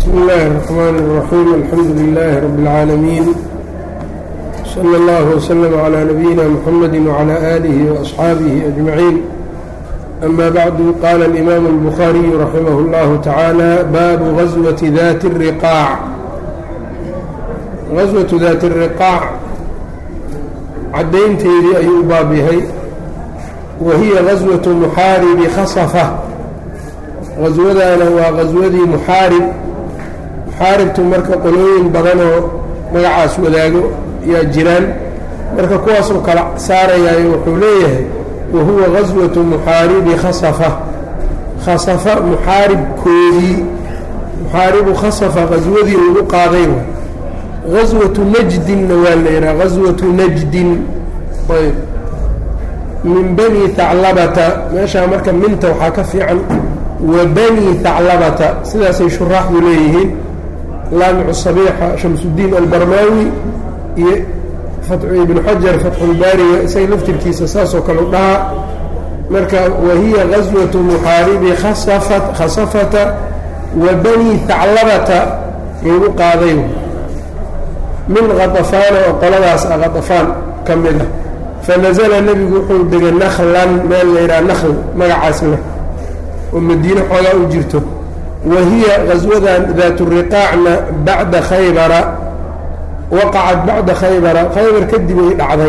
بsم الlh الرحmن الرحيم الحمdu لله رب العاalمين صلى الله وسلم على نبيina محمد وعلى آله وأصحاaبه أجمعين أما بعد qال الإmام البخاري رحimه الله تعالى bاب غزوة ذات الرقاع غزوة ذات الرقاع cadaynteedii ayuu u baab yahay wahiya غزوة محاarب khصفة غaswadana waa غaswadii muxaarib muxaaribtu marka qolooyin badanoo magacaas wadaago yaa jiraan marka kuwaasoo kala saarayaayo wuxuu leeyahay wahuwa gaswatu muxaaribi khasafa khasafa muxaaribkoodii muxaaribu khasafa gaswadii lagu qaaday wa gaswatu najdinna waa la yidhaha gaswatu najdin ayb min bani haclabata meeshaa marka minta waxaa ka fiican wa bani haclabata sidaasay shuraaxdu leeyihiin laamicu sabiixa shamsudiin albarmaawi iyo ibnu xajar fatxulbaariga isaga laftirkiisa saasoo kale u dhahaa marka wahiya gaswatu muxaaribi khasafata wa bani haclabata lagu qaaday min khadafaana oo qoladaas ah khadafaan ka mid ah fanasala nebigu wuxuu degay naklan meel la yidhaha nakl magacaas leh oo madiine xoogaa u jirto wa hiya gaswadan daaturiqaacna bacda khaybara waqacat bacda khaybara khaybar kadib ay dhacday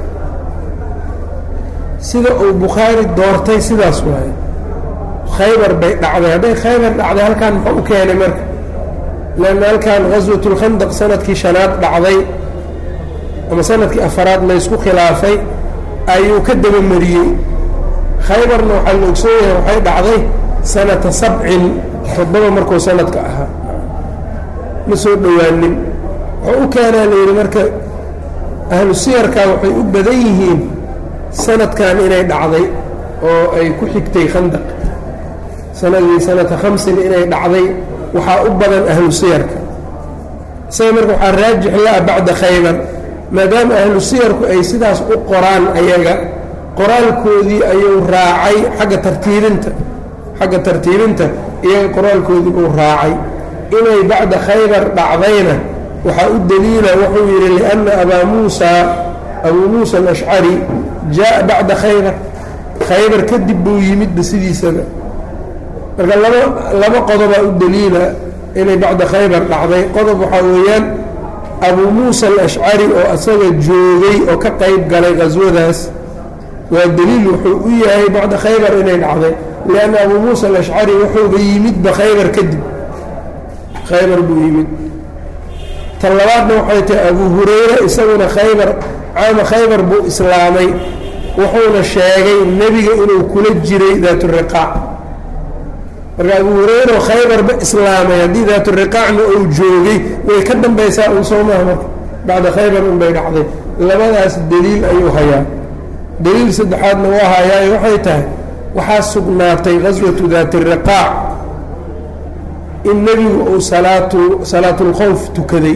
sida uu bukhaari doortay sidaas waaye khaybar bay dhacday hadday khaybar dhacday halkaan muxuu u keenay marka leanna halkan gaswatulkhandaq sanadkii shanaad dhacday ama sanadkii afaraad laysku khilaafay ayuu ka dabamariyey khaybarna waxaa la ogsoon yahay waxay dhacday sanata sabcin toddoba markuu sanadka ahaa ma soo dhowaanin wuxuu u keenaa la yidhi marka ahlu siyarka waxay u badan yihiin sanadkan inay dhacday oo ay ku xigtay khandaq sanadii sanata khamsin inay dhacday waxaa u badan ahlu siyarka isaga marka waxaa raajix la-a bacda khaybar maadaama ahlu siyarku ay sidaas u qoraan ayaga qoraalkoodii ayuu raacay xagga tartiibinta xagga tartiibinta iyaga qoraalkoodii uu raacay inay bacda khaybar dhacdayna waxaa u daliila wuxuu yidhi lianna abaa muusaa abuu muusa alashcari jaa bacda khaybar khaybar kadib buu yimidba sidiisaba marka laba laba qodobaa u daliila inay bacda khaybar dhacday qodob waxaa weeyaan abuu muusa alashcari oo asaga joogay oo ka qayb galay qaswadaas waa daliil wuxuu u yahay bacda khaybar inay dhacday lianna abuu muusa alashcari wuxuuba yimidba khaybar kadib khaybar buu yimid tan labaadna waxay tahay abuu hurayra isaguna khaybar caama khaybar buu islaamay wuxuuna sheegay nebiga inuu kula jiray daaturiqaac marka abuu hurayra khaybarba islaamay haddii daaturiqaacna uu joogay way ka dambaysaa un soo maha marka bacda khaybar unbay dhacday labadaas daliil ayuu hayaa daliil saddexaadna waa hayaayo waxay tahay waxaa sugnaatay gaswatu daatiriqaac in nebigu uu salaatu salaatulkhowf tukaday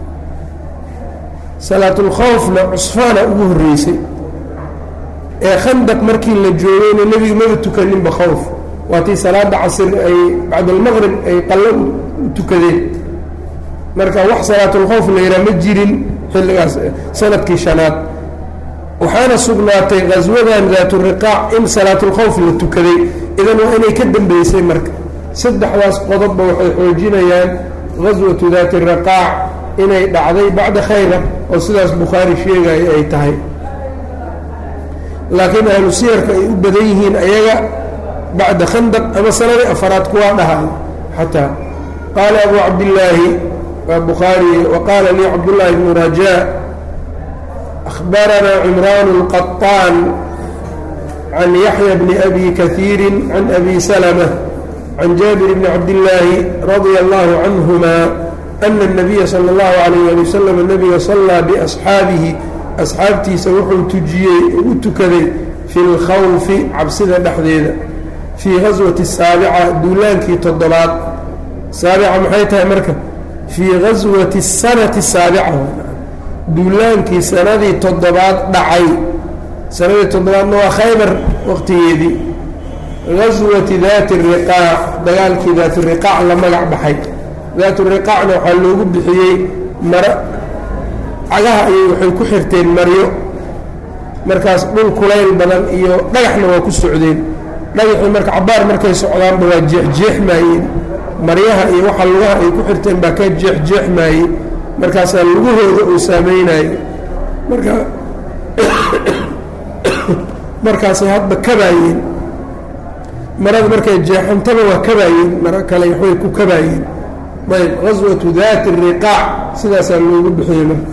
salaatulkhowfna cusfaana ugu horreysay ee khandaq markii la joogayna nebigu maba tukaninba khowf waatii salaada casir ay bacdalmaqrib ay qallo u tukadeen marka wax salaatulkhowf la yidhaha ma jirin xilligaas sanadkii shanaad waxaana sugnaatay gaswadan daaturiqaac in salaatulkhowf la tukaday idan waa inay ka dambeysay marka saddexdaas qodobba waxay xoojinayaan gaswatu daati riqaac inay dhacday bacda khaybar oo sidaas bukhaari sheegaya ay tahay laakiin ahlu siyarka ay u badan yihiin ayaga bacda khandaq ama sanadii afaraad kuwaa dhahay xataa qaala abu cabdillaahi waa bukhaari wa qaala lii cabdullaahi bnu rajaa akhbaranaa cimraan اlqaطaan can yaxya bni abi kahiiri can abi salma can jaabir bni cabdillaahi radia allahu canhuma ana الnabiya salى اllahu alayh ali wasalam nabiga sallaa biasxaabihi asxaabtiisa wuxuu tujiyey u tukaday fi اlkhawfi cabsida dhexdeeda fii gaswati saabica duulaankii toddobaad saabica maxay tahay marka fii gaswati sanati saabica duulaankii sanadii toddobaad dhacay sanadii toddobaadna waa khaybar waqtigeedii gaswati daati riqaac dagaalkii daati riqaac la magac baxay daatu riqaacna waxaa loogu bixiyey maro cagaha ayay waxay ku xirteen maryo markaas dhul kulayl badan iyo dhagaxna waa ku socdeen dhagaxii marka cabaar markay socdaanba waa jeexjeexmaayeen maryaha iyo waxa lugaha ay ku xirteen baa ka jeexjeexmaayey markaasaa lugahooda uu saameynayo marka markaasay hadba kabaayeen marada markay jeexantaba waa kabaayeen maro kale waxbay ku kabaayeen ayb gaswatu daati riqaac sidaasaa loogu bixiyey marka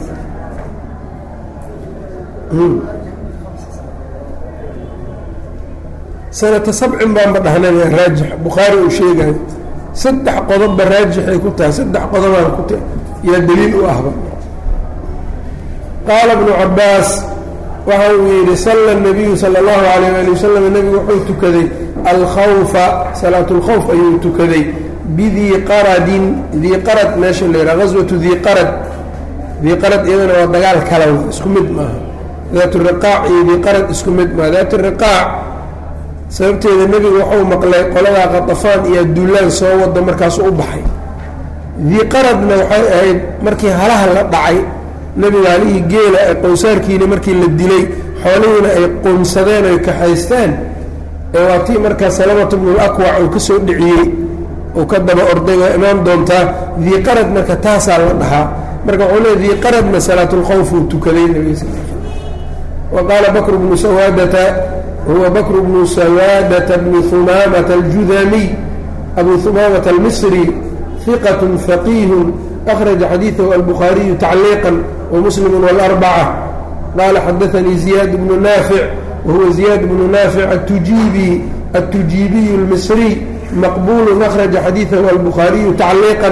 sanata sabcin baanba dhahnay raajix bukhaari uu sheegayo saddex qodobba raajixay ku tahay saddex qodobaan ku yaa daliil u ahba qaala bnu cabaas waxa uu yidhi salla nabiyu sala allahu alayh ali wasalam nebigu wuxuu tukaday alkhawfa salaat lkhawf ayuu tukaday bidii qaradin dii qarad meesha la yidhaha gaswatu dii qarad dii qarad iyadana waa dagaal kalaw isku mid maaha daat riqaac iyo dii qarad isku mid maaha daat riqaac sababteeda nebigu waxuu maqlay qoladaa qatafaan iyo duulaan soo wado markaasu u baxay dii qaradna waxay ahayd markii halaha la dhacay nebiga halihii geela ee qowsaarkiina markii la dilay xoolihiina ay qoonsadeen oy kaxaysteen ee waa tii markaa salamatu bnulakwac uu ka soo dhiciyey uu ka daba orday waa imaan doontaa dii qarad marka taasaa la dhahaa marka wuxuu leey dii qaradna salaatulkhawf uu tukaday nebiga sal wa qaala bakr bnu sawaadata huwa bakr bnu sawaadata bni humaamata aljudamiy abu humaamata almisri hiqat faqiihun akhraja xadiidahu albukhaariyu tacliiqan wamuslimu wاlarbacة qaala xadaanii ziyaad bnu naafic wahuwa ziyaad bnu naafic atujiibi التujiibiy الmisriي maqbul أkhraجa xadiiثahu albukhaariyu tacliiqا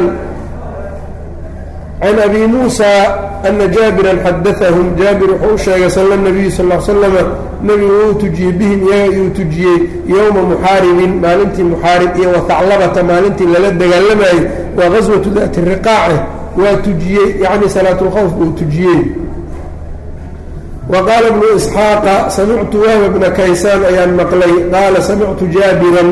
can abi muuسى أna jaabira xadaثahum jaabir wuxuu u sheegay sal الnabiyu sal ا slama nebigu wuu tujiyey bihim iyaga iyuu tujiyey yowma muxaaribin maalintii muxaarib iyo wahaclabata maalintii lala dagaalamayey waa gaswatu dati riqaace waa tujiyey yacni salaat اlkhawf buu tujiyey wa qaala bnu isxaaqa samictu wahba bna kaysaan ayaan maqlay qaala samictu jaabiran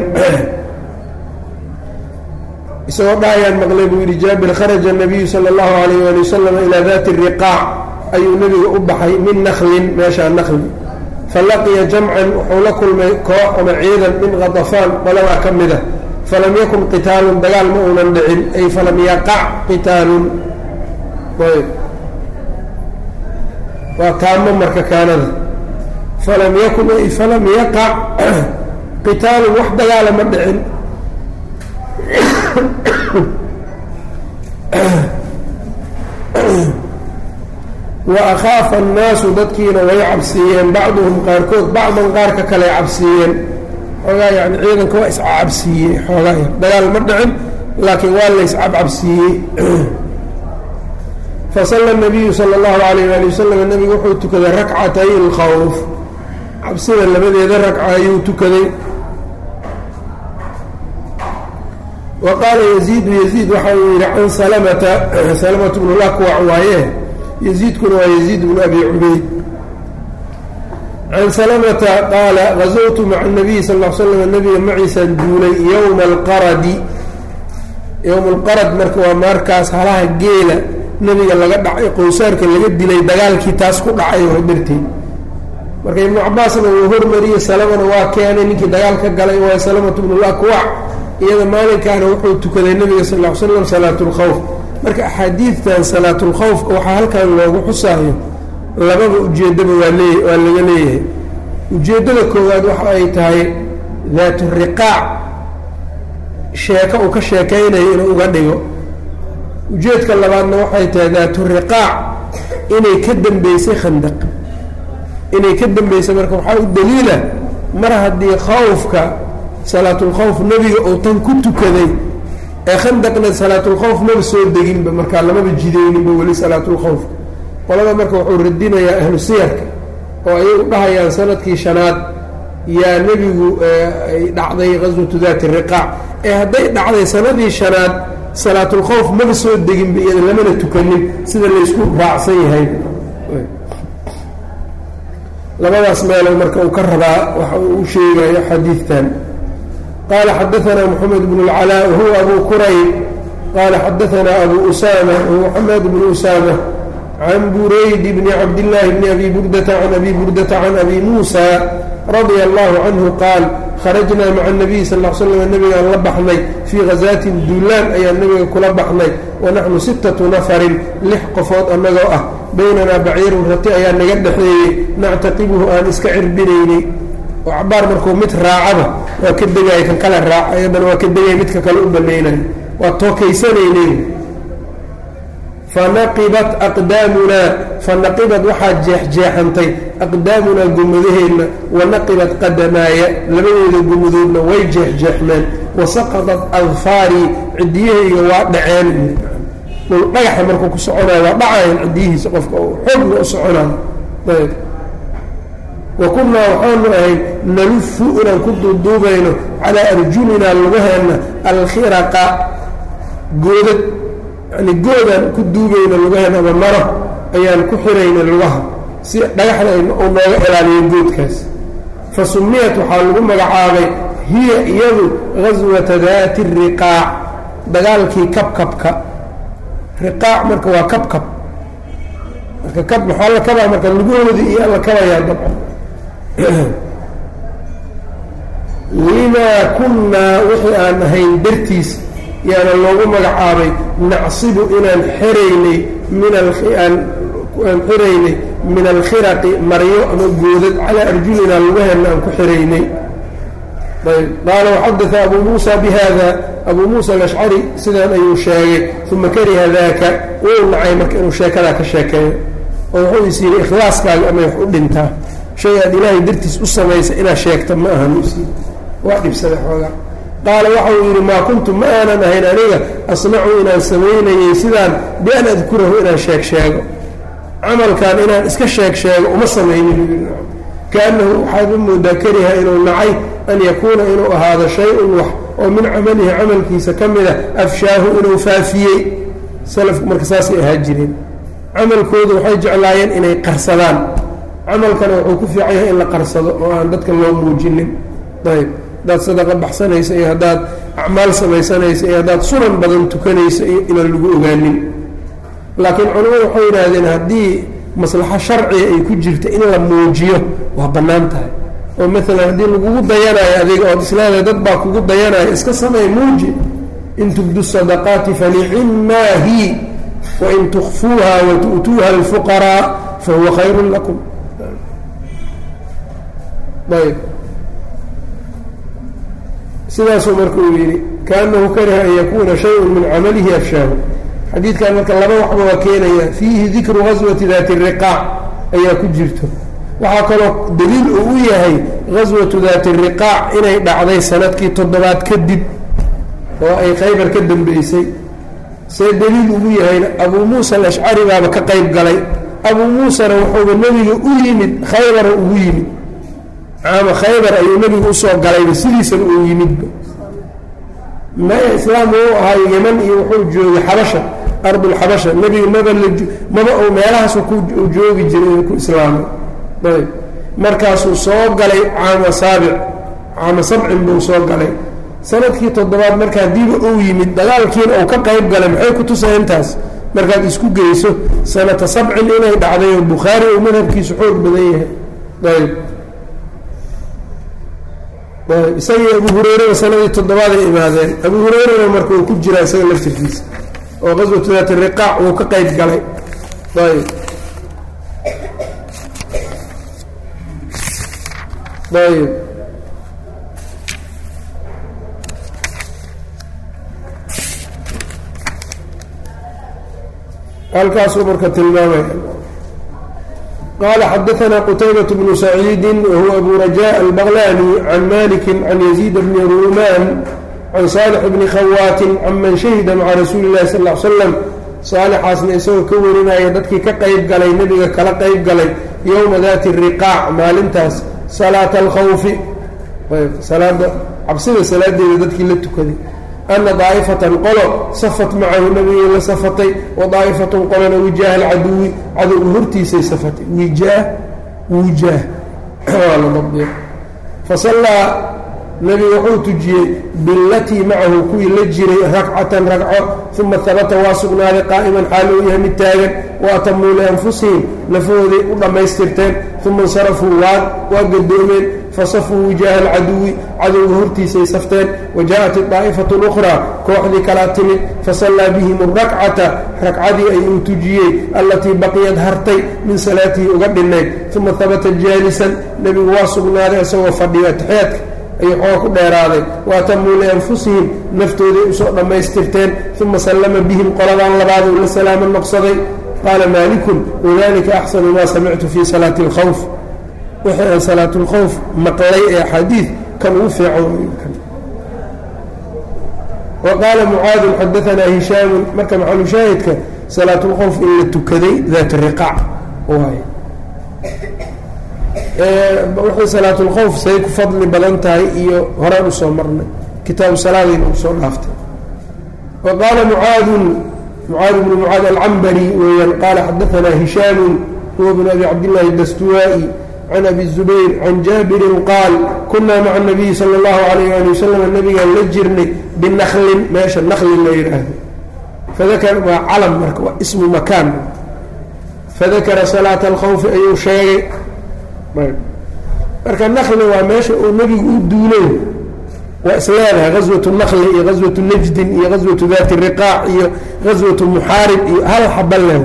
isagoo dha ayaan maqlay buu yidhi jaabir kharaja الnabiyu salى اllahu alayh ali wasalam ilaa dati riqaac ayuu nebiga u baxay min naklin meeshaa nakli falaqiya jamcan wuxuu la kulmay koox ama ciidan min kadafaan qoladaa ka mida falam yakun qitaalun dagaal ma uunan dhicin ay falam yaqac qitaalun ayb waa taamo marka kaanada falam yakun ay falam yaqac qitaalun wax dagaala ma dhicin wa akhaafa annaasu dadkiina way cabsiiyeen bacduhum qaarkood bacdan qaarka kale cabsiiyeen xoogaa yani ciidanka waa iscabsiiyey xoogaa yar dagaal ma dhicin laakiin waa la iscabcabsiiyey fasalla nabiyu sala allahu alayh ali wasalam nebigu wuxuu tukaday rakcatay alkhawf cabsida labadeeda ragca ayuu tukaday wa qaala yaziidu yaziid waxa uu yidhi can salamata salamata bnu lakwac waaye yaziidkuna waa yaziid bnu abi cubayd can salamata qaala gazowtu maca nabiyi sal l slam nabiga maciisaan duulay yowma alqaradi yowma alqarad marka waa markaas halaha geela nebiga laga dhacay qowsaarka laga dilay dagaalkii taas ku dhacay oo darteed marka ibnu cabaasna wuu hormariyey salamana waa keenay ninkii dagaal ka galay waa salamatu bnu lakwac iyada maalinkaana wuxuu tukaday nebiga sal l slam salaatulkhawf marka axaadiidtan salaatulkhawfka waxaa halkan loogu xusaayo lababa ujeeddaba waa lee waa laga leeyahay ujeeddada koowaad waxa ay tahay daatu riqaac sheeko uu ka sheekaynayo inuu uga dhigo ujeedka labaadna waxay tahay daatu riqaac inay ka dambeysay khandaq inay ka dambeysay marka waxaa u daliila mar haddii khawfka salaatulkhawf nebiga uu tan ku tukaday ee khandaqna salaatulkhawf maba soo deginba markaa lamaba jidayninba weli salaatulkhawfka qolada marka wuxuu radinayaa ahlu siyarka oo ayay u dhahayaan sanadkii shanaad yaa nebigu ay dhacday qaswatu daati riqaac ee hadday dhacday sanadii shanaad salaatulkhawf maba soo deginba iyada lamana tukanin sida laysku raacsan yahay labadaas meelow marka uu ka rabaa waxa uu u sheegayo xadiidtan qaala xadaanaa moxamed bnu اlcalaa wahuwa abu kurayb qaala xadaanaa abu usama wahuwa xamaad bnu usama can burayd bni cabdillaahi bni abi burdata can abi burdata can abi muusa radia allahu canhu qaal kharajnaa maca nabiyi sal l slam nabigaan la baxnay fii khazaatin duulaan ayaan nabiga kula baxnay wanaxnu sittatu nafarin lix qofood annagoo ah baynanaa baciirun rati ayaa naga dhexeeyey nactaqibuhu aan iska cirbinaynay oo cabaar markuu mid raacaba waa ka degaya kan kale raaca ayadana waa ka degaya midka kale u banaynay waa tookaysanaynay fanaqibat aqdaamunaa fanaqibad waxaa jeexjeexantay aqdaamunaa gommadaheenna wanaqibat qadamaaya labadeeda gommadoodna way jeexjeexmeen wasaqadat adfaarii cidiyahayga waa dhaceen dhul dhagaxa markuu ku soconayo waa dhacayan cidiyihiisa qofka oo xoogna u soconayo ayb wa kunnaa waxaanu ahayn nalufu inaan ku duuduubayno calaa arjulinaa lugaheenna alkhiraqa goodad yani goodaan ku duugayna lugaheena ama maro ayaan ku xirayna lugaha si dhagaxda uu nooga ilaaliyo goodkaas fa sumiyat waxaa lagu magacaabay hiya iyadu gaswata daati riqaac dagaalkii kabkabka riqaac marka waa kabkab marka kab maxaa la kabaa marka lugahoodii iyo alla kabayaa dabcan limaa kunnaa wixii aan ahayn dartiis yaana loogu magacaabay nacsibu inaan xiraynay min aan xiraynay min alkhiraqi maryo ama goodad calaa arjulina lugaheenna aan ku xiraynay ayb qaala waxadaa abuu muusa bihada abuu muusa alashcari sidaan ayuu sheegay uma kariha daaka wuu nacay marka inuu sheekadaa ka sheekeeyo oo wuxuu is yidhi ikhlaaskaaga amay wax u dhintaa shay aad ilaahay dartiis u samaysa inaad sheegta ma ahan usiid waa dhibsaday xoogaa qaala waxa uu yidhi maa kuntu ma aanan ahayn aniga asnacu inaan samaynayay sidaan bian adkurahu inaan sheeg sheego camalkan inaan iska sheeg sheego uma samaynin kaannahu waxaad u moodaa kariha inuu nacay an yakuuna inuu ahaado shay-un wax oo min camalihi camalkiisa ka mida afshaahu inuu faafiyey salafku marka saasay ahaa jireen camalkoodu waxay jeclaayeen inay qarsadaan camalkana wuxuu ku fiican yahay in la qarsado oo aan dadka loo muujinin ayb haddaad sadaqa baxsanaysa iyo haddaad acmaal samaysanaysa iyo haddaad sunan badan tukanaysa iyo inaan lagu ogaanin laakiin culimmadu waxay yidhaahdeen haddii maslaxo sharciga ay ku jirta in la muujiyo waa bannaan tahay oo maalan haddii lagugu dayanayo adiga ood islaada dad baa kugu dayanaya iska samay muuji in tubdu sadaqaati fanicimaahi wain tukfuuha watu'tuuha alfuqaraa fahuwa khayrun lakum ayb sidaasuu marka uu yidhi kaanahu kariha an yakuuna shayun min camalihi afshaahu xadiidkan marka laba waxba waa keenaya fiihi dikru gaswati daati riqaac ayaa ku jirto waxaa kaloo daliil uu u yahay gaswatu daati riqaac inay dhacday sanadkii toddobaad kadib oo ay khaybar ka dambeysay see daliil ugu yahayna abuu muusa alashcari baaba ka qayb galay abuu muusana wuxuuba nebiga u yimid khaybara ugu yimid caama khaybar ayuu nebigu usoo galayba sidiisana uu yimidba maya islaam uu ahaa yeman iyo wuxuu joogay xabasha ardulxabasha nebiga maba la maba uu meelahaasu ku joogi jiray ku islaamay ayb markaasuu soo galay caama saabic caama sabcin buu soo galay sanadkii toddobaad marka haddiiba uu yimid dagaalkiina uu ka qayb galay maxay ku tusay intaas markaad isku geyso sanata sabcin inay dhacday oo bukhaari uu madhabkiisu xoog badan yahay ayb isagii abu hurayrada sanadii toddobaad ay imaadeen abu hurayrana marka uu ku jiraa isaga laftirkiisa oo qaswatu daati riqaac uu ka qayb galay ayb ayb halkaasuu marka tilmaamaya qala xadaثna qtaybaة bnu saciidi wahuwa abu rajaء albaqlani can maliki can yaziid bni ruuman can saalix bni khawaatin can man shahida maca rasuuli اlahi sal ا slam saalixaasna isagoo ka warinaya dadkii ka qayb galay nebiga kala qayb galay yowma dati riqaac maalintaas salaata alkhawfi salaada cabsida salaadeeda dadkii la tukaday ana daa'ifatan qolo safat macahu nabigay la safatay wa daa'ifatun qolona wijaaha alcaduwi cadowga hortiisay safatay wijaah wijaah waa la dabdiya fasallaa nebigu wuxuu tujiyey bilatii macahu kuwii la jiray ragcatan ragco uma habata waa sugnaaday qaa'iman xaal uu yahay mid taagan wa atamuu lianfusihim nafahooday u dhammaystirteen uma insarafuu waa gadoomeen fasafuu wijaaha alcaduwi cadowga hortiisay safteen wa jaaءat idaa'ifatu اlukhraa kooxdii kalaa timid fasallaa bihim اrakcata ragcadii ayuu tujiyey allatii baqiyad hartay min salaatihi uga dhinnayd uma habata jaalisan nebigu waa sugnaaday isagoo fadhiyo atixyaadka ayuu xooga ku dheeraaday waatamuu lianfusihim naftooday usoo dhammaystirteen uma sallama bihim qoladan labaaduu la salaamo noqsaday qaala maalikun wadalika axsanu maa samictu fii salaati اlkhawf wixii aan salaat اlkhawf maqlay ee axaadiid kan ugu fiican wa qaala mucaadun xadaanaa hishaamun marka maxalushaahidka salaat اlkhawf in la tukaday daat riqaac waay waxay salaat اlkhawf say ku fadli badan tahay iyo horaan usoo marnay kitaabu salaadayna usoo dhaaftay wa qaala mucaadun mucaad bnu mucaad alcambari weeyaan qaala xadaanaa hishaamu huwa bnu abi cabdillahi dastuwaa'i can abi zubayr can jaabirin qaal kunaa maca nabiyi sala allahu alayh ali wasalam nabigaan la jirnay binaklin meesha naklin la yidhaahdo fadakara waa calam marka waa ismu makaan fadakara salaata alkhawfi ayuu sheegay marka nakli waa meesha uu nebigu u duulay waa isleedahay gaswatu nakli iyo gaswatu najdin iyo gaswatu daati riqaac iyo gaswatu muxaarib iyo hal xaba le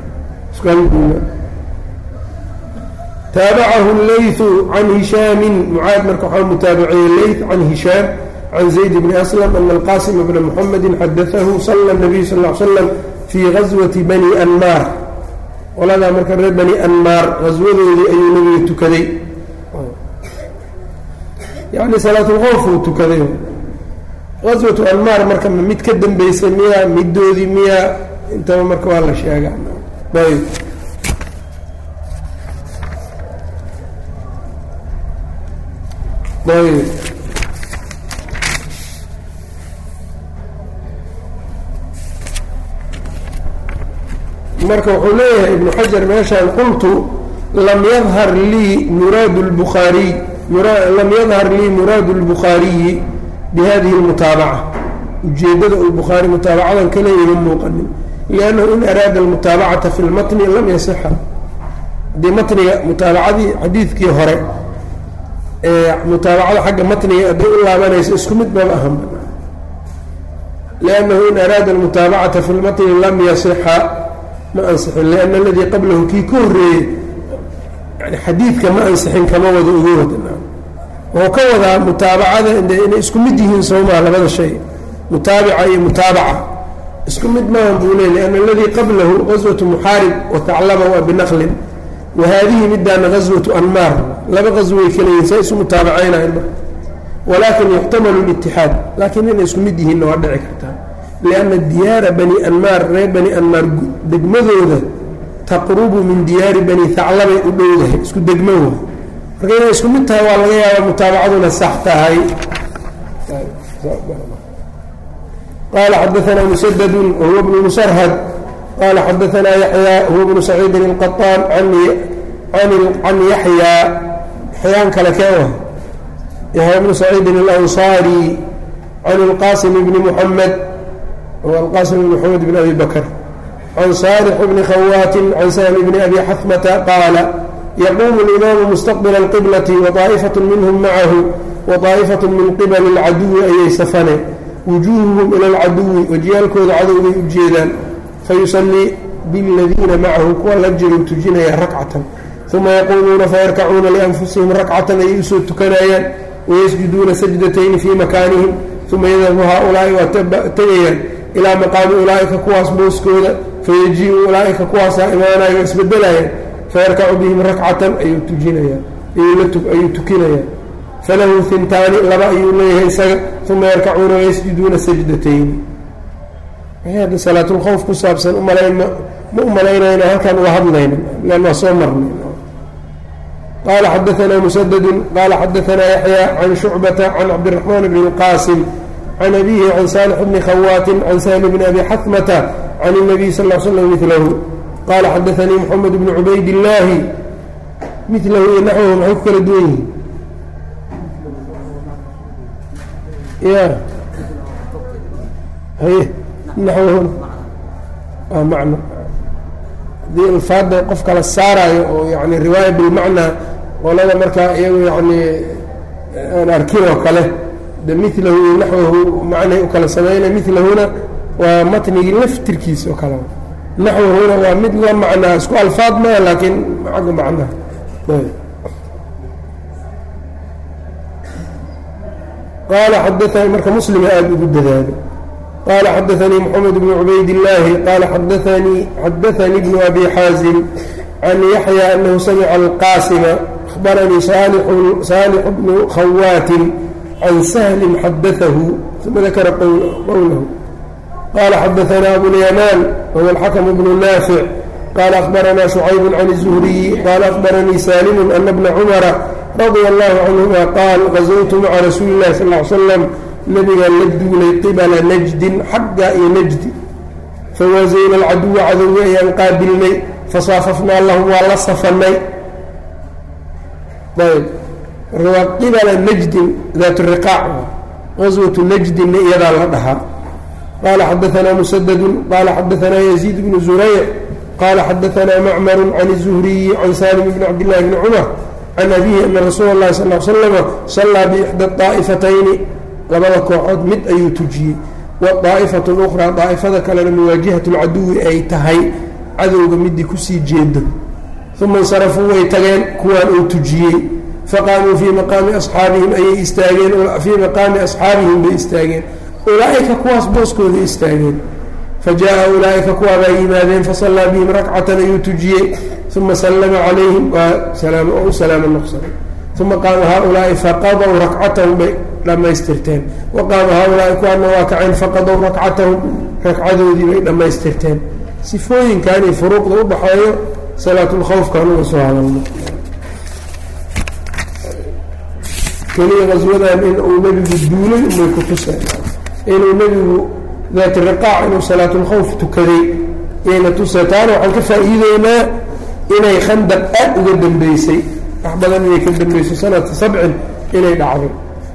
taabacahu laythu can hishaamin mucaad marka waxaa mutaabaciyey leyt can hishaam can zayd bni aslam ana alqasim bna muxamedi xadaahu sala nabiyu sal l slam fii gaswati bani anmaar qoladaa marka reer bani anmaar gaswadoodii ayuu nebiga tukaday yani salaatulkhowf uu tukaday gaswatu anmaar marka mid ka dambeysay miyaa middoodii miyaa intaba marka waa la sheegaa ayb ayb marka wuxuu leeyahay ibnu xajar meeshaan qultu lam yadhar lii muraadu lbukhaariy lam yadhar lii muraadu اlbukhaariyi bihadihi اlmutaabaca ujeeddada uu bukhaari mutaabacadan ka leeyahi muuqanin liannahu in araada almutaabacata fi lmatni lam yasixa haddii matniga mutaabacadii xadiidkii hore ee mutaabacada xagga matniga hadday u laabanayso isku mid maba ahan liannahu in araada almutaabacata fi lmatni lam yasixa ma ansixin lianna aladii qablahu kii ka horreeyey yani xadiidka ma ansixin kama wada uga wada wuxuu ka wadaa mutaabacada inay isku mid yihiin soomaa labada shay mutaabica iyo mutaabaca isku mid maahan buu leey lianna aladii qablahu gaswatu muxaarib wa taclaba waa binaqlin wa haadihi midaana gaswatu anmaar laba gasway kaleyihin say isu mutaabacaynayan walaakin yuxtamalu litixaad laakiin inay isku mid yihiinna waa dhici kartaa lianna diyaara bani anmaar reer bani anmaar degmadooda taqrubu min diyaari bani haclabay u dhowdahay isku degmo wa marka inay isku mid tahay waa laga yaaba mutaabacaduna sax tahay qala xadaanaa musadadu wahuwa bnu musarhad qala xadaanaa yaxyaa huwa bnu saciidin اlqaطaan can yaxyaa yaxyaan kale kee wa yaxya bnu saciidin اlanصaari can اlqasim bni muxamed huwa alqasim bn muxamed bn abi bakr can saalix bni khawaatin can sahmi bni abi xafmata qaala yaquumu اlimaamu mustaqbila اlqiblati waطaa'ifaة minhum macahu waطaa'ifaة min qibali اlcaduwi ayay safane wujuuhuhum ila اlcaduwi wajiyaalkooda cadowbay u jeedaan fayusallii biاladiina macahu kuwa la jiru tujinaya rakcatan uma yaquumuuna fayarkacuuna lianfusihim rakcatan ayay usoo tukanayaan wayasjuduuna sajdatayni fii makaanihim uma yadhabu haaulaa'i waa tegayaan ilaa maqaami ulaa'ika kuwaas booskooda fayaji-u ulaa'ika kuwaasaa imaanayo isbedelayaan fayarkacu bihim rakcatan ayuu tujinayaan ayuu tukinayaan falahu hintaani laba ayuu leeyahay isaga uma yarkacuuna wayasjuduuna sajdatayni hadda salaatulkhowf ku saabsan umalayn ma u malaynayna halkaan uga hadlayna lan waa soo marnay qala xadaanaa musadadu qala xadaanaa yaxya can shucbata can cabdiraxmaan bni اlqaasim can abihi can saalix bni khawaatin can sahli bni abi xatmata can الnabiy sal l slam milahu qala xadaanii moxamed bni cubayd illaahi milahu iyo naxwahu maxay ku kala duwan yihiin ya haye naxwahuna waa macno haddii alfaada qof kala saarayo oo yani riwaaya bilmacnaa qolada markaa iyagu yani aan arkin oo kale de milahu iyo naxwahu macnay u kala sameynay milahuna waa matnigii laftirkiisa oo kale naxwahuna waa mid la macnaa isku alfaad maa laakiin xagga macnaha qaala xadaanii marka muslima aada ugu dadaalo qaala xadaanii moxamed bnu cubayd illaahi qaala xadaanii xadaanii bnu abi xaazim can yaxya anahu samica alqaasima abaranii saalix bnu khawaatin can sahlin xadaahu uma dakara qowlahu qala xadaana abulyamaan wahuwa alxakmu bnu naafic qala akhbarana shucayb can الzuhriyi qala akhbaranii salimu ana bna cumara radia allahu canhuma qaal gazawtu maca rasuuli اllahi sal ly slam nabigaan la duulay qibala najdin xagga iyo najdi fawaasayna alcaduwa cadowga ayaan qaabilnay fasaafafnaa lahum waa la safanay ayb waa qibala najdin daat riqaac gaswatu najdinna iyadaa la dhahaa qala xadaana musadadu qala xadaana yaziid bnu zurayc qala xadaana macmaru can الzuhriyi can salim bni cabdillahi bni cumar can abihi ana rasuula اllahi sal l slama sallaa biixda طaa'ifatayni labada kooxood mid ayuu tujiyey wadaa'ifatu اlأkhraa daa'ifada kalena muwaajihat اlcaduwi ay tahay cadowga midii kusii jeedo uma insarafuu way tageen kuwaan uu tujiyey faqaamuu fii maqaami asxaabihim ayay istaageen fii maqaami asxaabihim bay istaageen ulaaئika kuwaas booskooda istaageen fajaءa ulaaئika kuwaabaa yimaadeen fasallaa bihim rakcatan ayuu tujiyey uma sallama calayhim waa oo u salaamo noqsaday uma qaama haaulaa'i faqadow rakcatahum bay dhammaystirteen wa qaama haaulaa'i kuwaana waa kaceen faqadow rakcatahum ragcadoodii bay dhammaystirteen sifooyinkan iyo furuuqda u dhaxeeyo salaatulkhawfkaan uga soo hadalno keliya qaswadan in uu nebigu duulay umay ku tuseen inuu nebigu daati riqaac inuu salaatulkhawf tukaday yayna tusa taana waxaan ka faa'iideynaa inay khandaq aad uga dambeysay wax badan inay ka dambeysay sanata sabcin inay dhacday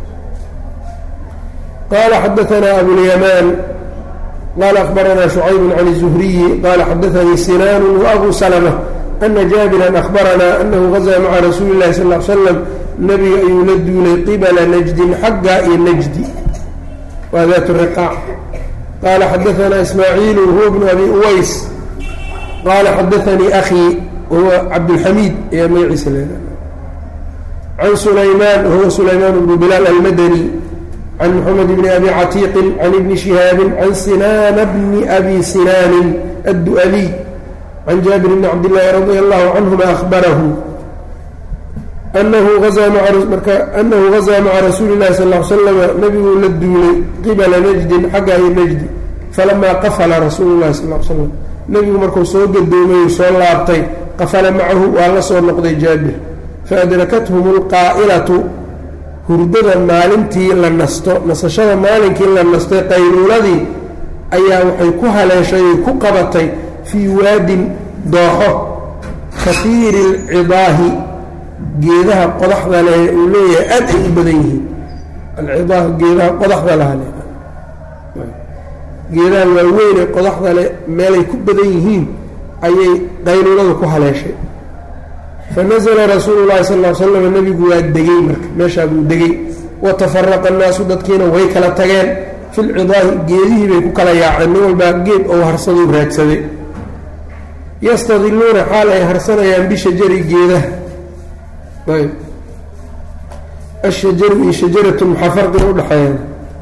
qaala xadaanaa abulyamaan qaala akhbaranaa shucayb can الzuhriyi qaala xadaanii sinaanu waabu salma ana jaabiran akhbaranaa anahu gazaa maca rasuuli اllahi sal l slam nebiga ayuu la duulay qibala najdin xagga iyo najdi waa daat riqaac qaala xadaanaa ismaaciilu huwa bnu abi uways qaala xadaanii akhii wahuwa cabdulxamiid ayaa magaciisa leedaha can sulaymaan wahuwa sulaymaan bnu bilaal almadani can moxamed bni abi catiiqin can ibni shihaabin can sinaana bni abi sinaanin addu'aliy can jaabir bni cabdillaahi radia allahu canhuma ahbarahu anahu azaa marka anahu gazaa maca rasuuli اllahi sal l slama nabiguu la duulay qibala najdin xagga iyo najdi falamaa qafala rasuulu llahi sal l slam nebigu markuu soo gadoomay soo laabtay qafala macahu waa la soo noqday jaabir faadrakathm اlqaa'ilatu hurdada maalintii la nasto nasashada maalinkii la nastay qayluuladii ayaa waxay ku haleeshay ay ku qabatay fii waadin dooxo kaiiri اlcidaahi geedaha qodaxda leh uu leeyahay aad ay u badan yihiin alcidaah geedaha qodaxda laha le geedaha waaweyn ee qodaxda leh meelay ku badan yihiin ayay qayluuladu ku haleeshay fanazla rasuulu llahi sal l slam nebigu waa degey marka meeshaa buu degey watafaraqa annaasu dadkiina way kala tageen fi lcidaahi geedihii bay ku kala yaaceen nin walbaa geed ou harsaduu raadsaday yastadiluuna xaal ay harsanayaan bishajari geedaha ayb ashajaru iyo shajaratu maxaa farqiga udhaxeeya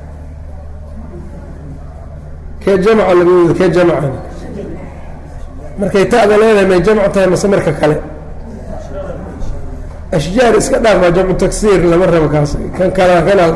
kee jamca laga wada kee jamcana markay ta'da leedahay may jamc tahay mase marka kale ashjaar iska dhaaf waa jamcu taksiir lama rabo kaas kan kala kana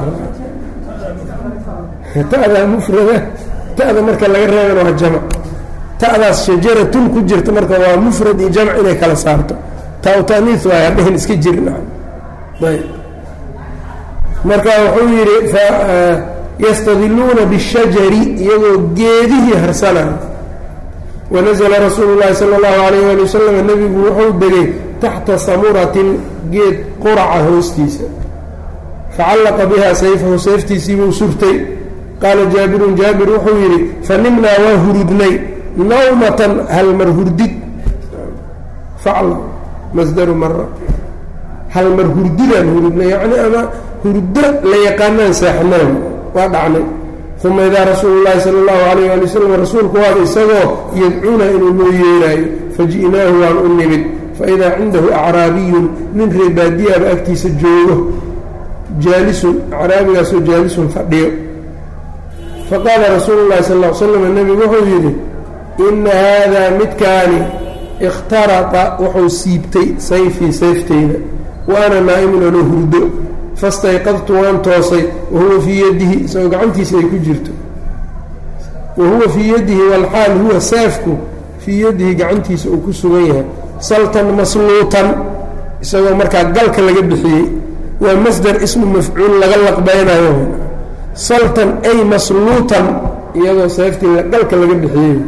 ta'da mufrada ta'da marka laga reebana waa jamc ta'daas shajaratun ku jirta marka waa mufrad iyo jamc inay kala saarto tautaniis waay hadhahin iska jirin ayb marka wuxuu yidhi yastadiluuna bishajari iyagoo geedihii harsanaya wanazla rasuulu llahi sala allahu alayh ali wasalam nebigu wuxuu degay taxta samuratin geed quraca hoostiisa facallaqa biha sayfahu sayftiisiibuu surtay qaala jaabirun jaabir wuxuu yidhi fanimnaa waa hurudnay nawmatan halmar hurdid facla masdaru mara halmar hurdidaan hurudnay yacni ama hurdo la yaqaanaan saaxinaan waa dhacnay uma idaa rasuulu llaahi sala allahu alayh ali wasalam rasuulku waada isagoo yadcuuna inuu noo yeeraayo faji'naahu waan u nimid faidaa cindahu acraabiyun nin reebaadiyaaba agtiisa joogo jaalisun acraabigaasoo jaalisun fadhiyo faqaala rasuulu llahi sal l slam nebigu wuxuu yidhi ina haadaa midkaani ikhtarata wuxuu siibtay sayfii sayfteyda wa ana naa'imun anoo hurdo fastayqadtu waan toosay wahuwa fii yadihi isagoo gacantiisa ay ku jirto wa huwa fii yadihi walxaal huwa saafku fii yadihi gacantiisa uu ku sugan yahay saltan masluutan isagoo markaa galka laga bixiyey waa masdar ismu mafcuul laga laqbaynayo saltan ay masluutan iyadoo seeftii galka laga bixiyey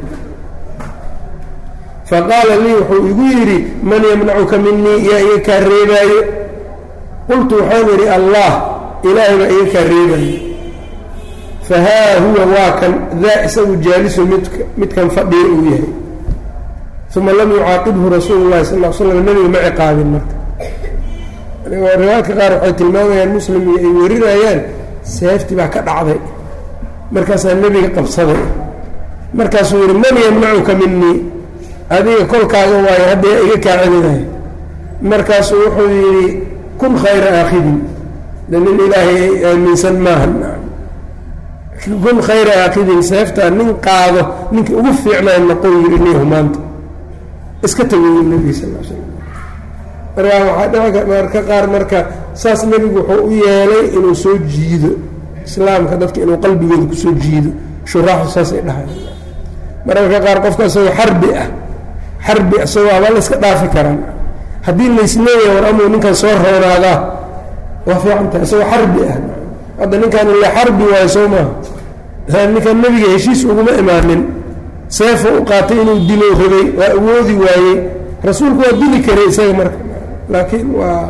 faqaala lii wuxuu igu yidhi man yamnacuka minii yaa iga kaa reebaayo qultu waxaan idhi allah ilaahay baa iga kaa reebaayo fahaa huwa waa kan daa isagu jaalisu mid midkan fadhiya uu yahay uma lam yucaaqibhu rasuulu llahi sal l slam nebiga ma ciqaabin marka riwaayadka qaar waxay tilmaamayaan muslim iyo ay warinayaan seefti baa ka dhacday markaasaa nebiga qabsaday markaasuu yidhi man yamnacuka minii adiga kolkaaga waayo hadda yaa iga kaa celinayo markaasuu wuxuu yidhi kun khayra aakhidin de nin ilaahay aaminsan maaha kun khayra aakhidin seeftaa nin qaado ninkii ugu fiicnaa noqon yidhi niyahu maanta iska tagoy nebiga sal l slam markaa waxaa dhici marka qaar marka saas nebigu wuxuu u yeelay inuu soo jiido islaamka dadka inuu qalbigooda kusoo jiido shuraaxu saasay dhahay mararka qaar qofka isagoo xarbi ah xarbi isagoo abaa la iska dhaafi karaan haddii laysleeyahay war amuu ninkan soo roonaadaa waa fiicantahay isagoo xarbi ah hadda ninkan ila xarbi waayo soo maaha ninkan nebiga heshiis uguma imaanin seefo u qaatay inuu dilo rabay waa awoodi waayey rasuulku waa dili karay isaga marka laakiin waa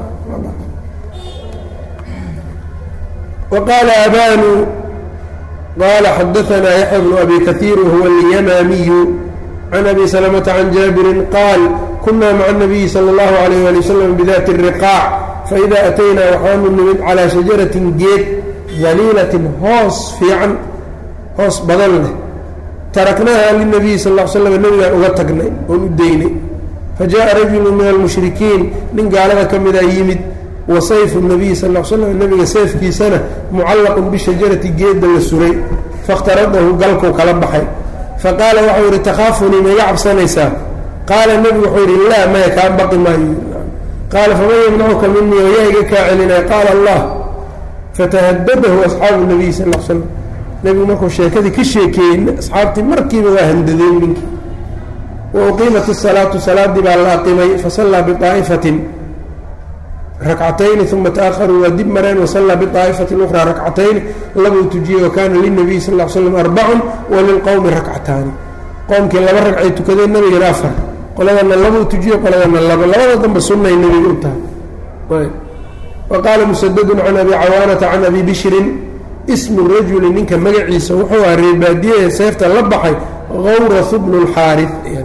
waqaala abanu qala xadaanaa yaxya bnu abi kaiir wahuwa alyamaamiyu can abi salamata can jaabirin qaal kuna maca nabiyi sala اllahu alayh ali wasalam bidati الriqaac faida ataynaa waxaanu nimid calaa shajaratin geed daliilatin hoos fiican hoos badan leh taraknaaha linabiyi sal l slam nebigaan uga tagnay oon u daynay fajaءa rajulu min almushrikiin nin gaalada ka mida yimid wa sayfu nabiyi sal l slam nebiga seefkiisana mucallaqun bishajarati geedda la suray faاkhtaradahu galkuu kala baxay faqaala waxau yidhi takhaafunii maiga cabsanaysaa qaala nebigu wuxuu yidhi laa maya kaa baqi maayo qaala faman yamnacuka minii wayaa iga kaa celinaya qaala allah fatahadadahu asxaabu nabiy sal l slam nebigu markuu sheekadii ka sheekeeyey asxaabtii markiiba waa handadeen ninkii wa uqiimat isalaatu salaadii baa la aqimay fasallaa biaa'ifatin rakcatayni uma taakharuu waa dib mareen wasallaa biaa'ifatin ukhraa rakcatayni labuu tujiyey wa kaana linabiyi sal l slam arbacun wa lilqowmi rakcataani qowmkii laba ragcay tukadeen nebigana afar qoladana labuu tujiye qoladana laba labada dambe sunnay nebiga u tahay wa qaala musadadun can abi cawaanata can abi bishrin ismu rajuli ninka magaciisa wuxuu aha reebaadiyahe seefta la baxay gawrasu bnu lxaari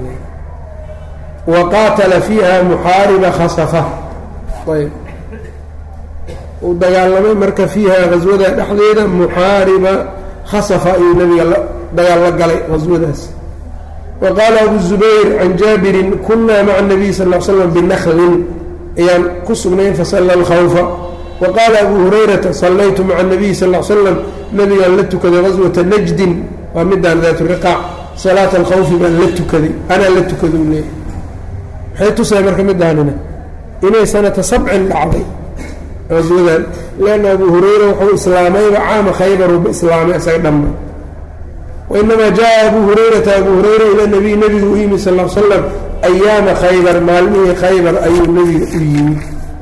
wa qaatala fiiha muxaariba khasafa ayb uu dagaalamay marka fiiha haswada dhexdeeda muxaariba khasafa ayuu nabiga dagaal la galay haswadaas wa qaala abu zubayr can jaabirin kunaa maca nabiy sal l slam binaklin ayaan ku sugnayn fasalla alkhawfa wa qaala abu hurayrata sallaytu maca nabiy sal l slam nabigaan la tukaday gaswata najdin waa midaan daat riqaac salaata alkhawfi baan la tukaday anaa la tukada u leeyahy maxay tusay marka midaanina inay sanata sabcin dhacday gaswadan leanna abu hurayra wuxuu islaamayba caama khaybaruba islaamay isaga dhanba wainamaa jaa abu hurayrata abu hurayra ila nabiy nebigu u yimi sal l slam ayaama khaybar maalmihii khaybar ayuu nebiga u yimi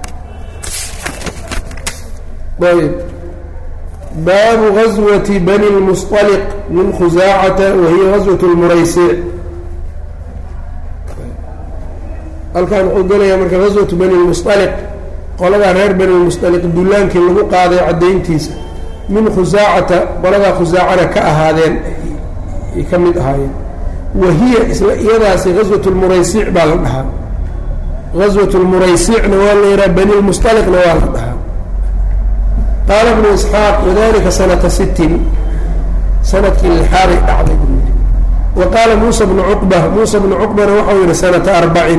ayb baabu gaswati bani lmusطaliq min khusaacata wahiya gaswat lmuraysic halkan wuxuu gelayaa marka gaswatu bani lmusطaliq qoladaa reer benilmusdaliq dullaankii lagu qaaday caddayntiisa min khusaacata qoladaa khusaacana ka ahaadeen ay ka mid ahaayeen wa hiya isla iyadaasi gaswat lmuraysiic baa la dhahaa gaswat lmuraysiicna waa la yidhaha benilmusdaliqna waa la dhahaa qaala bnu isxaaq wadalika sanata sittin sanadkii lixaaday dhacday buu yidhi wa qaala muusa bnu cuqba muusa bnu cuqbana waxau yihi sanata arbacin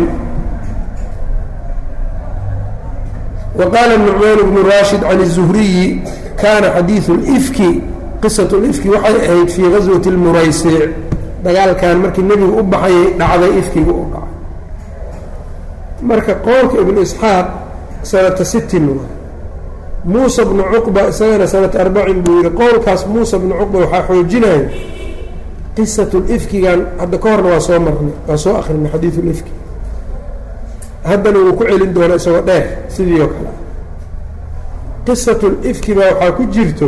wa qaala nucmaan bnu raashid can الzuhriyi kana xadiiثu اlifki qisat lifki waxay ahayd fii gaswati اlmuraysiic dagaalkan markii nebigu u baxayay dhacday ifkiga u dhacay marka qowlka ibnu isxaaq sanata sittin wa muusa bnu cuqba isagana sanata arbacin buu yihi qowlkaas muusa bnu cuqba waxaa xoojinaya qisat lifkigan hadda ka horna waa soo marnay waa soo akrinay xadiiu lifki haddana wuu ku celin doona isagoo dheer sidii oo kale qisatu lifki baa waxaa ku jirto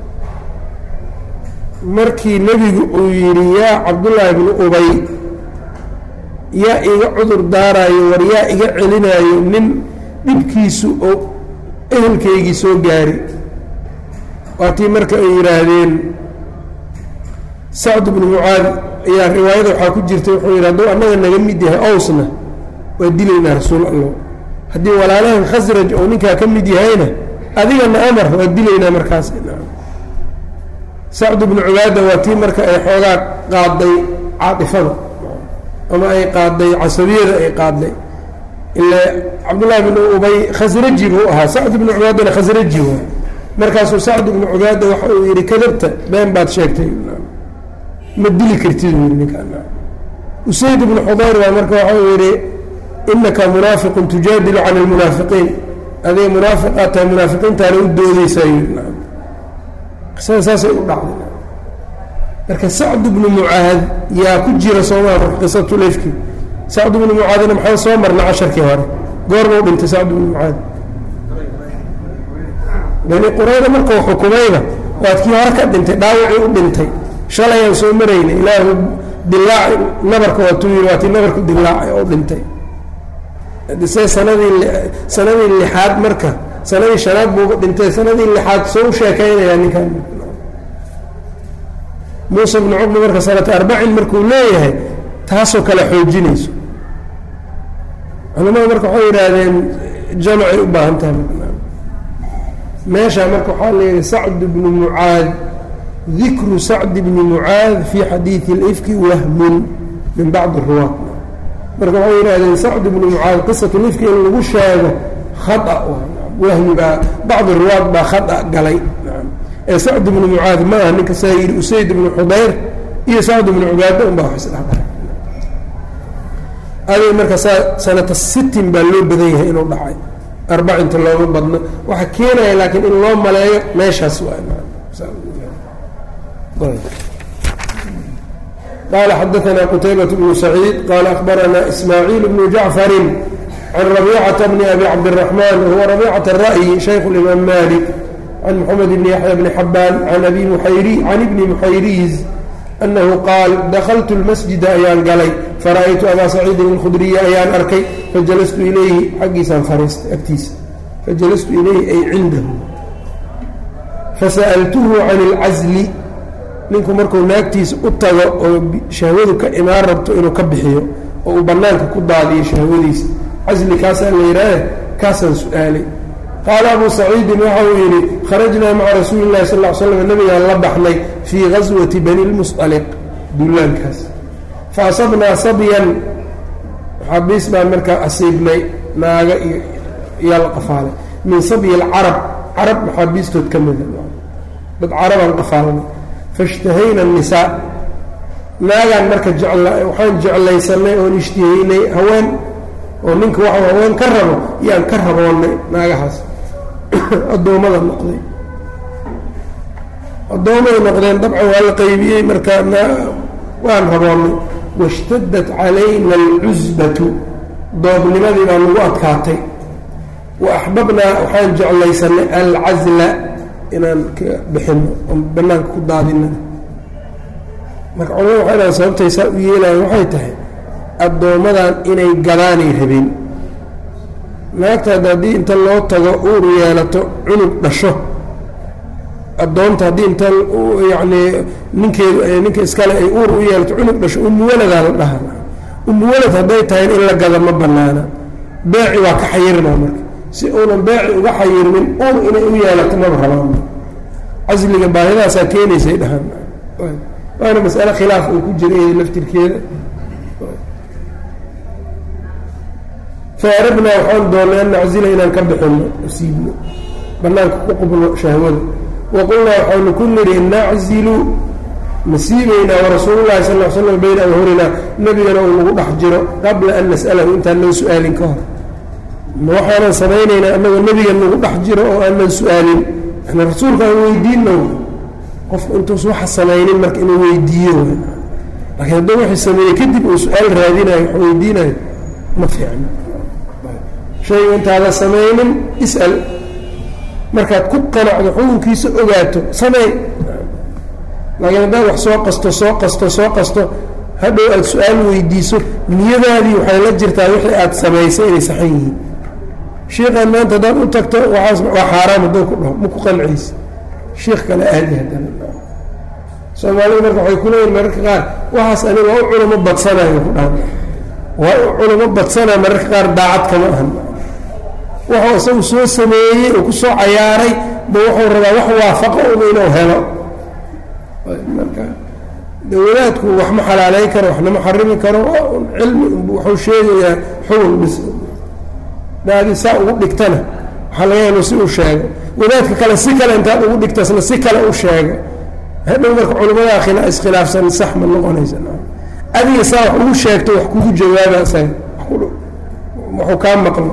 markii nebigu uu yidhi yaa cabdullaahi bnu ubay yaa iga cudur daaraayo war yaa iga celinaayo nin dhibkiisu oo ehelkaygii soo gaari waatii marka ay yidhaahdeen sacd bnu mucaad ayaa riwaayada waxaa ku jirtay wuxuu yidhi hadduu annaga naga mid yahay owsna waa dilaynaa rasuul allah haddii walaalahan khasraj oo ninkaa ka mid yahayna adigana amar waa dilaynaa markaas sacd bnu cubaada waa tii marka ay xoogaa qaaday caatifada ama ay qaaday casabiyada ay qaaday ila cabdullahi bnu ubay khasraji buu ahaa sacd bnu cubaadana khasraji waay markaasuu sacd bnu cubaada waxa uu yidhi kadabta been baad sheegtay ma dili kartid u yidhi ninkaa usayd bnu xudayr baa marka waxa uu yidhi inaka munaafiqun tujaadilu can almunaafiqiin adiga munaafiqaad tahay munaafiqiintaana u doodeysaa yidhi qisada saasay u dhacday marka sacd bnu mucaad yaa ku jira soomaa marka qisatu lefki sacd bnu mucaadina maxaa soo marna casharkii hore goormau dhintay sacd bnu mucaad bani qurayda markuu xukumayba waad kii hore ka dhintay dhaawacii u dhintay shalayaan soo marayna ilaahu dilaac nabarka waatuu yii waa tii nabarku dilaacay oo dhintay se sanadii sanadii lixaad marka sanadii shanaad buuga dhintay sanadii lixaad soo u sheekaynayaa ninkan muuse bnu cuqba marka sanata arbacin markuu leeyahay taasoo kale xoojinayso culamada marka waxay yidhaahdeen jamacay u baahan tahay meeshaa marka waxaa leeyahay sacd bnu mucaad dikru sacd bni mucaad fi xadiidi اlifki wahmun min bacdi ruwaat marka waxay yidhahdeen sacd bnu mucaad qisatu lifki in lagu sheego khata wahmi baa bacdi ruwaad baa khata galay ee sacd bnu mucaad ma aha ninka saa yidhi usayd bnu xudayr iyo sacd bnu cubaada un baa wax isdhexdhahay adig marka saa sanata sittin baa loo badan yahay inuu dhacay arbacinta looma badno waxa keenaya laakiin in loo maleeyo meeshaas waa qال xdثna qتyبة بن سعيid qال أخبرna إسmاعيل بن جعفر عن ربيcة بن أbي cبدالرحمن وهو ربيcة الرأي شhيkh الإmام مالك عن محمد بن يحيى بن حبان عن أbي محyr عن بن محyriز أنه qاal dklت المسجد ayaan galay farأytu أbا سعيidi الkخdرية ayaan arkay faجلست ilayhi xaggiisaan fariistay agtiisa faجلست ilayhi ay cindahu fasألته عن الcزل ninku markuu naagtiisa u tago oo shahwadu ka imaan rabto inuu ka bixiyo oo uu bannaanka ku daadiyo shahwadiisa casli kaasaa la yidhaahe kaasaan su-aalay qaala abuu saciidin waxa uu yidhi kharajnaa maca rasuuli illahi sal ll ly slam nabigaan la baxnay fii gaswati bani lmusطaliq dullaankaas fa asabnaa sabyan maxaabiis baan markaa asiibnay naaga iyo iyaa la qafaalay min sabyi alcarab carab maxaabiistood ka mida dad carabaan qafaalnay fashtahayna الnisaa naagaan marka waxaan jeclaysanay oon ishtihaynay haween oo ninka waxau haween ka rabo yaan ka raboonnay naagahaas addoommada noqday addoommay noqdeen dabcan waa la qaybiyey marka waan raboonnay waاshtadat calayna اlcusbatu doobnimadii baa nagu adkaatay wa axbabnaa waxaan jeclaysanay alcazla inaan ka bixino oon bannaanka ku daadina marka culamada waxay dhahan sababtay saa u yeelayan waxay tahay addoommadan inay gadaanay rabeen naagtaada haddii inta loo tago uur yeelato cunug dhasho addoonta haddii inta yacnii ninkeedu ninka iskale ay uur u yeelato cunug dhasho umuwaladaa la dhaha umuwalad hadday tahay in la gada ma bannaana beeci waa ka xayirnaa marka si uunan beeci uga xayirmin uur inay u yeelato maba rabaan casliga baahidaasaa keenaysay dhahaan waana mas'ale khilaaf uu ku jira iyada laftirkeeda faarabnaa waxaan doonnay an naczila inaan ka bixinno siibno bannaanka ku qubno shahwada waqulnaa waxaanu ku nidhi naczilu ma siibaynaa warasuulullahi sal l slam bayna awhurinaa nebigana uu nagu dhex jiro qabla an nas'alahu intaan noo su-aalin ka hor ma waxaanan samaynaynaa annagoo nebiga nagu dhex jiro oo aanan su-aalin yani rasuulka aan weydiinno qofku intuusa waxa samaynin marka inuu weydiiyo laakiin hadduu wuxuu sameeyey kadib uu su-aal raadinayo wax weydiinayo ma fiicno shayga intaada samaynin is'al markaad ku qanacdo xukunkiisa ogaato samey laakiin haddaad wax soo qasto soo qasto soo qasto hadhow aada su-aal weydiiso niyadaadii waxay la jirtaa wixii aada samaysay inay saxan yihiin shiikaan maanta haddaad u tagto waaas waa xaaraam hadduu ku dhaho ma ku qancaysa shiikh kale aadi haddana soomaalida marka waxay ku leeyihin mararka qaar waxaas ani waa u culamo badsanayo ku dhaha waa u culamo badsanaa mararka qaar daacad kama ahan wuxuu isagu soo sameeyey oo ku soo cayaaray ba wuxuu rabaa wax waafaqo un inuu helo marka dawadaadku wax ma xalaaleyn karo waxna ma xarimi karo cilmi wuxuu sheegayaa xugun bis daadi saa ugu dhigtana waxaa laga yaaba si uu sheego wadaadka kale si kale intaad ugu dhigtasna si kale u sheego hadhow marka culimadaa khila iskhilaafsan sax ma noqonaysa adiga saa wax ugu sheegto wax kugu jawaaba isaga waxuu kaa maqlo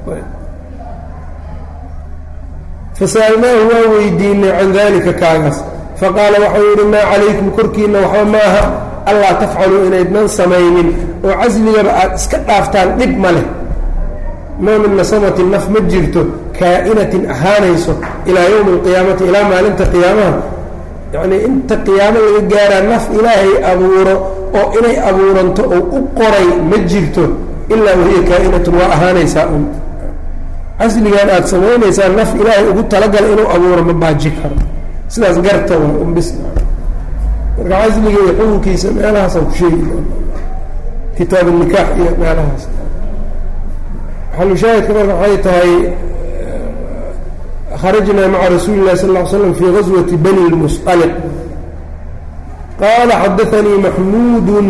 fasa'alnaahu waa weydiinay can dalika kaagaas faqaala waxau yidhi maa calaykum korkiinna waxba ma aha allaa tafcaluu inaydnan samaynin oo casligaba aad iska dhaaftaan dhib ma leh maa min nasamatin naf ma jirto kaa'inatin ahaanayso ilaa yowmi alqiyaamati ilaa maalinta qiyaamaha yacnii inta qiyaamo laga gaaraa naf ilaahay abuuro oo inay abuuranto oo u qoray ma jirto ilaa wahiya kaa'inatun waa ahaanaysaa un casligan aada samaynaysaa naf ilaahay ugu talagala inuu abuuro ma baaji karo sidaas garta waa unbis marka casliga iyo xukunkiisa meelahaasaan ku sheegi doona kitaab nikaax iyo meelahaas xalushaahidka marka waxay tahay kharajnaa maca rasuuli lahi sal ll ly slam fii gaswati bani lmusqaliq qaala xadaanii maxmuudun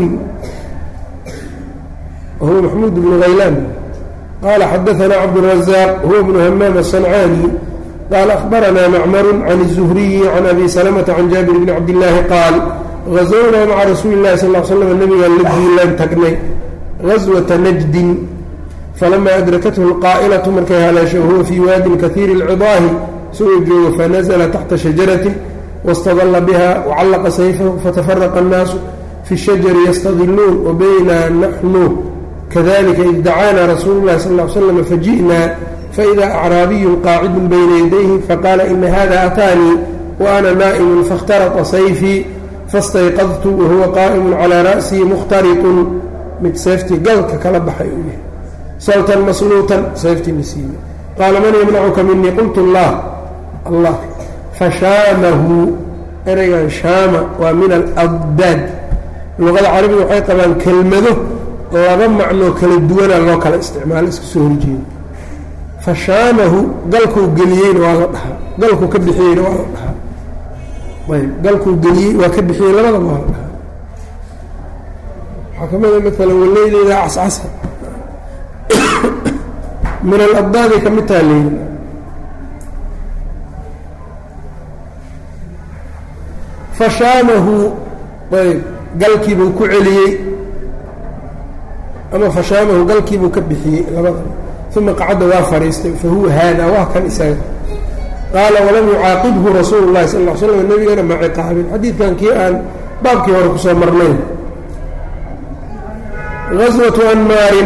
wahuwa maxmuud bnu haylaan qala xadaana cabdالرaزاq huwa bnu hamaam الصنcaani qaala أخbaranaa macmar can الزhriyi can abi slmةa can jaabir bni cabdالlaahi qaal غaزwnaa maca rasuuli الlahi sal ه slm nabigaan la diilaan tagnay غaswaةa najdin falama adrakathu اlqaa'ilaةu markay haleesho wahuwa fii waadin kahiiri اlcidaahi isagoo joogo fanazla taxta shajaraةi wاstadla biha wcallaqa sayfahu fatafaraqa الnaasu fi الshajari ystadiluun wabayna naxnu kadalika id dacaana rasuulu llahi sal ll ly slam faji'naa faida acraabiyun qaacidun bayna yadayhi faqaala ina hada ataanii wa ana naa'imun faاkhtarata sayfii fastayqadtu wahuwa qaa'imun calaa ra'sii mukhtariqun mid seeftii galka kala baxay uu yahay sawtan masluutan seeftii nasiibe qaala man yamnacuka minii qultu allah allah fashaamahu ereygan shaama waa min aladdaad luqada carabiga waxay qabaan kelmado laba macnoo kala duwana loo kala isticmaalo iska soo horjeeda fashaamahu galkuu geliyeyna waa la dhahaa galkuu ka bixiyeyna waa la dhahaa ayb galkuu geliyey waa ka bixiyey labadaba waa la dhahaa waxaa ka mida maalan waleydeyda cascasa min alabdaaday ka mid taha leyli fashaamahu ayb galkiibuu ku celiyey ama fashaamahu galkiibuu ka bixiyey labada uma qacadda waa fadhiistay fa huwa haada waa kan isaga qaala walam yucaaqibhu rasuulu llahi sal l slam nebigana ma ciqaabin xadiidkan kii aan baabkii hore kusoo marnayn gaswatu anmaarin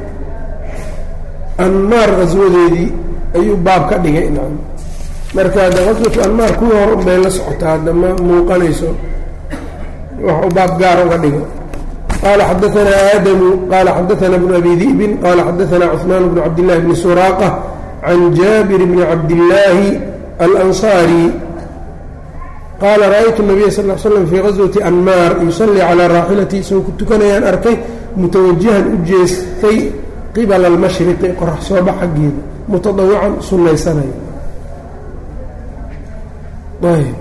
anmaar gaswadeedii ayuu baab ka dhigay marka hadda gaswatu anmaar kuwii hore unbay la socotaa hadda ma muuqanayso wax uu baab gaar uga dhigo qala xadaanaa aadamu qala xadaana bnu abi di'bin qala xadaana cثmaan bnu cabdillahi bni suraaqa can jaabir bni cabdillaahi alanصaari qaala ra'aytu nabiya sal l slam fii gaswati anmaar yusallii calaa raaxilati isagoo ku tukanayaan arkay mutawajihan u jeestay qibala almashriqi qorax sooba xaggeeda mutadawican sunnaysanaya ayb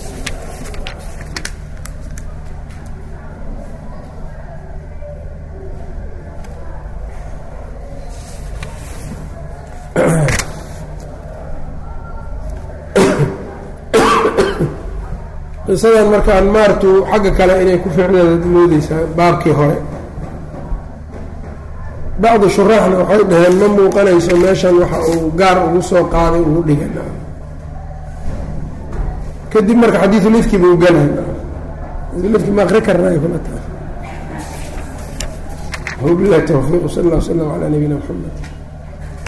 qisadan marka anmaartu xagga kale inay ku ficneed moodeysaa baabkii hore bacdu shuraaxna waxay dhaheen ma muuqanayso meeshan waxa uu gaar ugu soo qaaday ugu dhigan kadib marka xadiiulifki buu galay xadiiulifki ma akri karnay kula tahay wabilahi towfiiq sal allah w slam calaa nabiyina mxamed